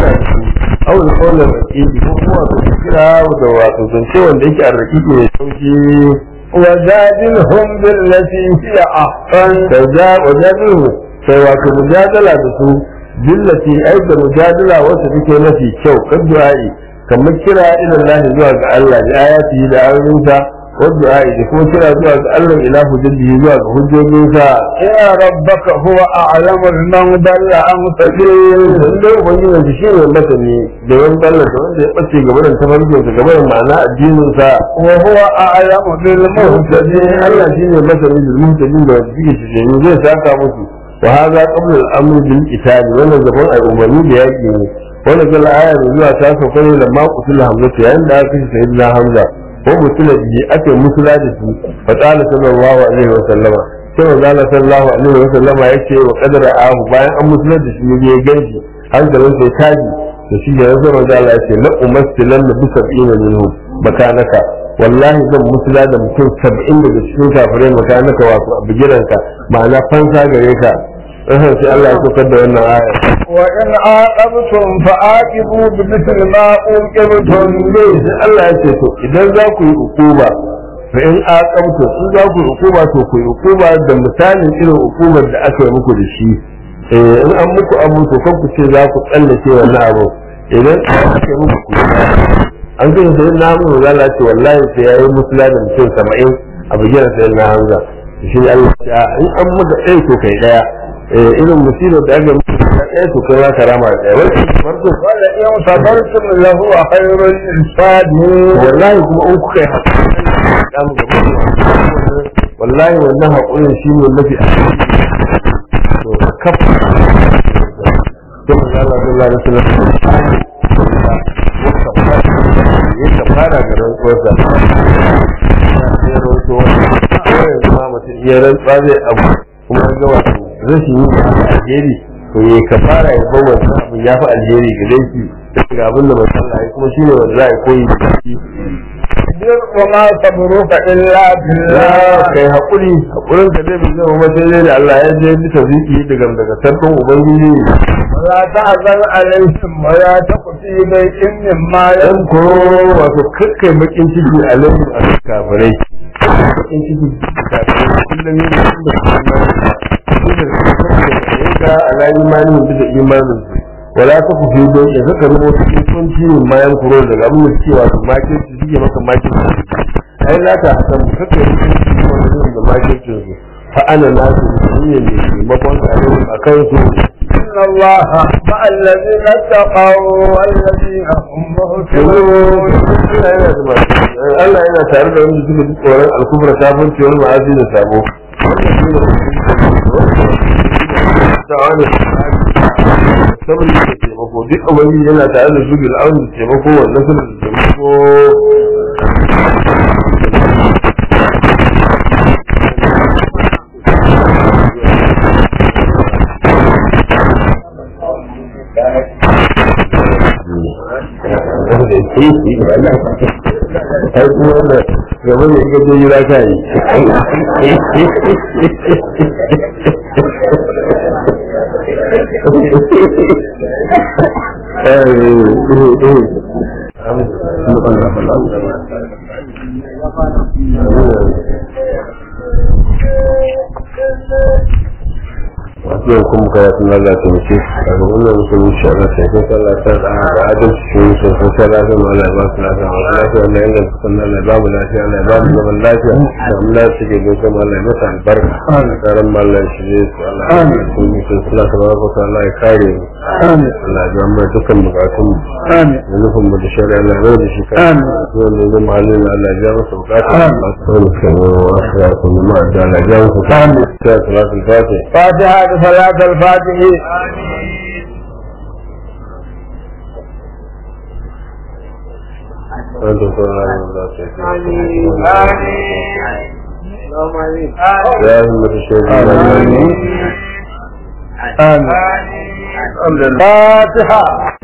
aw alqawl al-raqiqi ko kuma wato kira da wato zance wanda yake arraqiqi ne sauki
وجادلهم بالتي هي أحسن
kaza wajadilu sai wato mujadala da su billati ai da mujadala wacce take mafi kyau kan du'a'i kamar kira ila Allah zuwa ga Allah da ayati da ayoyinsa wa du'a'i da kuma kira zuwa ga Allah ila hujjaji zuwa ga hujjojinsa
يا ربك هو أعلم من ضل عن سبيل
dan dai ubangiji da shi ne masani da wani ballar da wanda ya bace gaba da tafarkin sa gaba da ma'ana addinin sa
وهو أعلم بالمهتدين
Allah shi ne masani da muhtadin da wanda suke shi zai saka musu wa hadha qabla al-amr bil qital wannan gaban ai umarni da yaki ne wannan kala aya da zuwa ta sauka ne da maqutul hamza yayin da aka kashe sayyidina hamza ko mutula bi aka yi musula da shi fa qala sallallahu alaihi wa sallama sai manzo Allah sallallahu alaihi wa sallama yace wa qadara ahu bayan an musula da shi ne ya ganshi hankalin sai taji da shi da yanzu manzo Allah yace la umassilan bi sab'ina minhum makanaka wallahi zan musula da mutum sab'in daga cikin kafirai makanaka wato a bigiranka ma'ana fansa gare ka sai Allah ya saukar da wannan aya
وإن عاقبتم فعاقبوا بمثل ما عوقبتم به
sai Allah ya ce to idan za ku yi hukuma fa in aqabtu in za ku yi hukuma to ku yi hukuma da misalin irin hukumar da aka yi muku da shi eh in an muku abu to kan ku ce za ku tsallake wannan abu idan aka yi muku ku yi an gani sai na mu Allah ce wallahi sai yayi musula da mutum 70 a bigina sai na hamza shi ne Allah ya ce in an maka ɗaya to kai ɗaya eh irin musibar da aka muku ɗaya to kai za ka rama da ɗaya wani farko
ولئن صبرتم لهو خير للصابرين
wallahi kuma in kuka yi haƙuri wallahi wannan haƙurin shi ne mafi to kafa don mu zala da Allah da sallallahu ya kafara ga rantsuwarsa ya rantsuwa wani yanzu ma mutum iya rantsuwa zai abu kuma an ga wato rashin yin alheri to ya kafara ya bar wannan abin ya fi alheri gare shi daga abin da manzo Allah ya kuma shine wanda za a koyi da shi
اصبر وما صبرك إلا بالله
kai hakuri hakurin ka zai bizai kuma sai dai da Allah ya je bisa ziki daga daga sarkin ubangiji
ولا تحزن عليهم ولا تك في ضيق مما
dan ko
يمكرون
wato kakkai bakin ciki a laifin a kafirai bakin ciki kafirai kullum ne da kuma su da su da ka ala imanin bisa imanin su wala ta ku fido ya zaka rubuta cikin ciwon bayan kuro daga abin da suke wato makin su suke maka makin su ai la ta hasan kakkai bakin ciki wannan da makin su fa ana nasu ne ne taimakon a kan su
إن الله مع الذين اتقوا والذين هم محسنون
Allah yana tare da wanda suka ji tsoron alkufra kafin ciwon ma'azi da sabo. Saboda da taimako duk abin yana tare da su bil'aun da taimako wannan suna da taimako. ai kuma wanda gaba da ika je gida ka yi wasu yau kuma kaya sun lalata mace a ga wannan musulun shi ana sai kun sallata da da adalci shi sun sun sai lafiya ma Allah ya ba su lafiya masu lafiya Allah ya inganta sun Allah ya ba mu lafiya Allah ya ba mu zaman lafiya da mu lafiya suke bai sama Allah ya masa albarka da karan ma Allah ya shirye su Allah ya sun yi sun sula ta baraka su Allah ya kare mu
آمين
Allah ya biya mana dukkan bukatun mu
آمين
da nufin mu da shari'a Allah ya da shi kai
Amin.
wanda ya zama halin Allah ya biya masa bukatun
Amin.
Allah ya tsare shi wa wasu ya kuma ma da Allah ya biya masa bukatun sai salatul fatih
فاتحة صلاة الفاتح
أنت سبحان الله يا همة الشيخ
آمين آمين الفاتحة